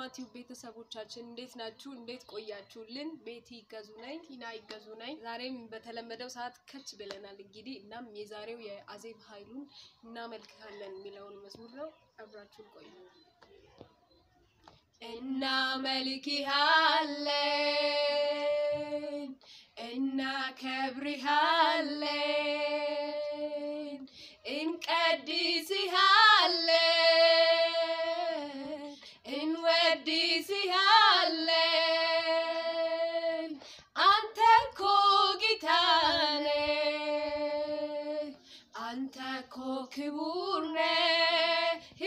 የሮማቲው ቤተሰቦቻችን እንዴት ናችሁ? እንዴት ቆያችሁልን? ቤቲ ይገዙ ነኝ፣ ቲና ይገዙ ነኝ። ዛሬም በተለመደው ሰዓት ከች ብለናል። እንግዲህ እናም የዛሬው የአዜብ ኃይሉን እናመልክሃለን የሚለውን መዝሙር ነው። አብራችሁን ቆዩ። እናመልክሃለን፣ እናከብርሃለን፣ እንቀድስሃለን፣ እንወድስሃለን። አንተ እኮ ጌታ ነህ፣ አንተ እኮ ክቡር ነህ፣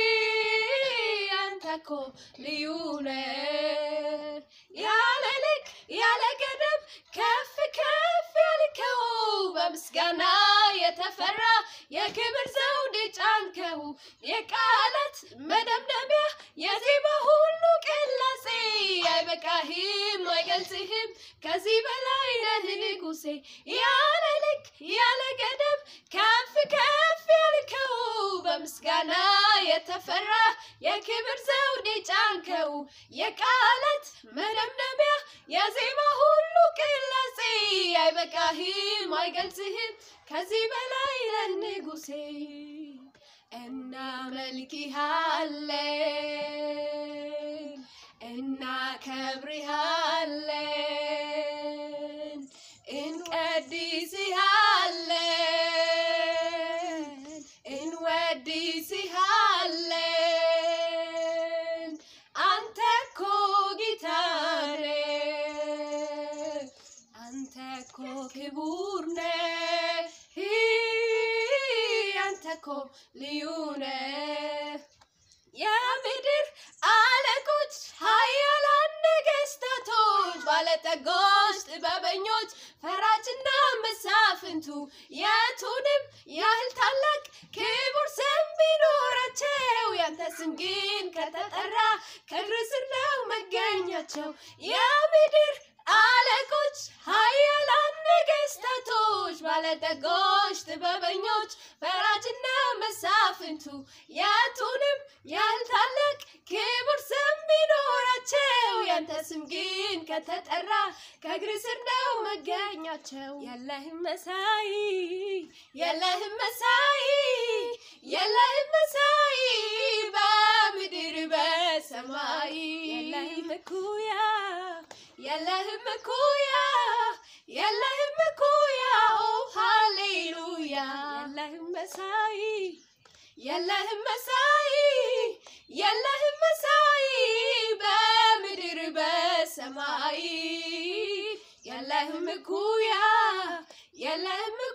አንተ እኮ ልዩ ነህ። ያለ ልክ ያለ ገደብ ከፍ ከፍ ያልከው በምስጋና የተፈራ የክብር ዘውድ ጫንከው የቃላት መደምደሚያ የዜማ ሁሉ ቅላጼ አይበቃህም አይገልጽህም ከዚህ በላይ ነህ ንጉሴ ያለ ልክ ያለ ገደብ ከፍ ከፍ ያልከው በምስጋና የተፈራ የክብር ዘውድ ጫንከው የቃላት መደምደሚያ የዜማ ሁሉ ቅላጼ አይበቃህም አይገልጽህም ከዚህ በላይ ነህ ንጉሴ እናመልክሃለን እናከብርሃለን እንቀድስሃለን እንወድስሃለን አንተ እኮ ጌታ ነህ አንተ እኮ ክቡር ነህ አንተ እኮ ልዩ ነህ የምድር አለቆች ኃያላን ነገስታቶች ባለጠጎች ጥበበኞች ፈራጅና መሳፍንቱ የቱንም ያህል ታላቅ ክቡር ስም ቢኖራቸው ያንተ ስም ግን ከተጠራ ከእግር ስር ነው መገኛቸው የምድር አለቆች ኃያላን ነገስታቶች ባለጠጎች ጥበበኞች ፈራጅና መሳፍንቱ የቱንም ያህል ታላቅ ክቡር ስም ቢኖራቸው ያንተ ስም ግን ከተጠራ ከእግር ስር ነው መገኛቸው። የለህም መሳይ የለህም መሳይ የለህም መሳይ በምድር በሰማይ የለህም እኩያ የለህም እኩያ የለህም እኩያ ኦ ሃሌሉያ የለህም መሳይ የለህም መሳይ የለህም መሳይ በምድር በሰማይ የለህም እኩያ የለህም